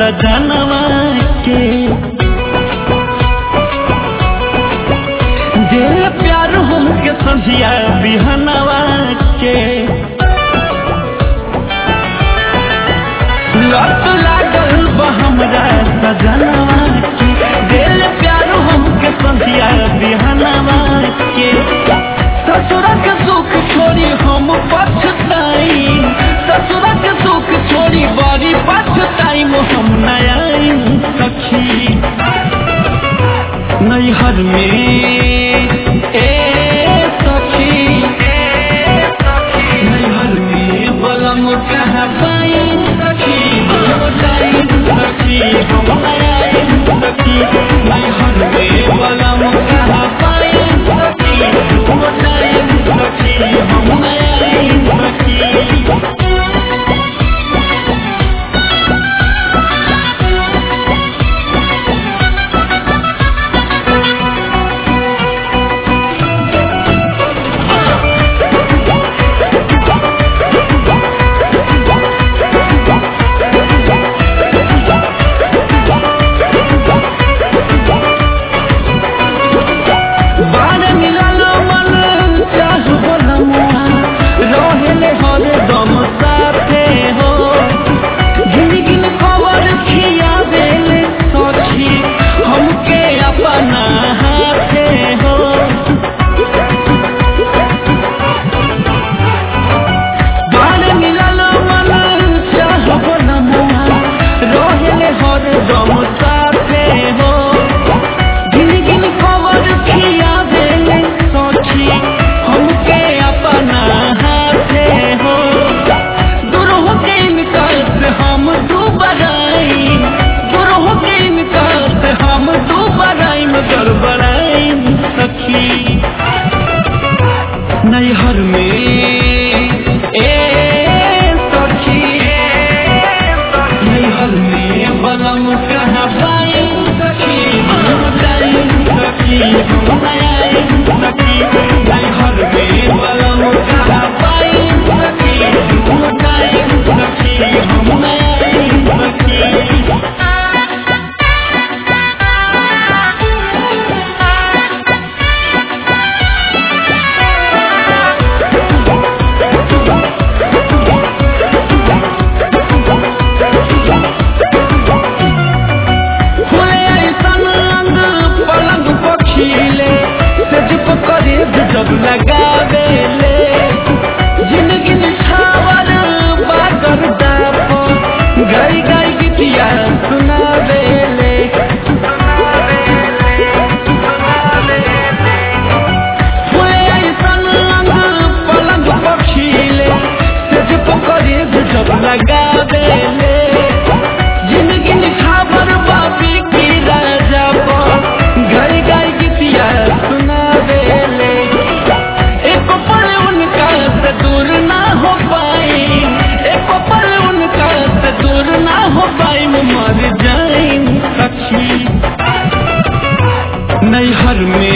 सजनवा के दे प्यार हमके संझिया बिहनवा के लत लागल बा हमरा सजनवा के दिल प्यार हमके संधिया बिहनवा के ससुरा के सुख छोड़ी हम पछताई ससुरा के सुख छोड़ी बड़ी पछताई हम नया सखी नैहर में ए सखी नैहर में बलम कहाँ पाई सखी बताई सखी हम आए सखी नैहर में बलम कहाँ पाई सखी बताई सखी हम आए सखी बार मिलल मन चाह बोलमुआ रहेले हर दम साथे हो गिन गिन खबर खियावेले सखी हमके अपना हाथे हो बार मिलल मन चाह बोलमुआ रहेले हर दम साथे हो गिन गिन खबर खिया देले सखी हमके अपना हाथे हो दूर हो के इनकार से हम दुबराई दूर हो के इनकार से हम दुबराई मगर बड़ाई सखी नैहर में ए सखी नैहर में बलम कहाँ पाई सखी बताई सखी हम आए सखी नैहर में बलम कहाँ पाई सखी बताई सखी हम आए सखी खुले ऐसन अंग पलंग पखीले सज करे जब लगावेले जिंदगी निछावर बागर दाप गाई गाई गीतिया सुनावेले खुले ऐसन अंग पलंग पखीले सज करे जब लगावेले जिंदगी निखावर बापी की राजा घर गाय गीतिया सुना देले एक पल उनका से दूर ना हो पाई एक पल उनका से दूर ना हो पाई मैं मर जाई सखी नैहर में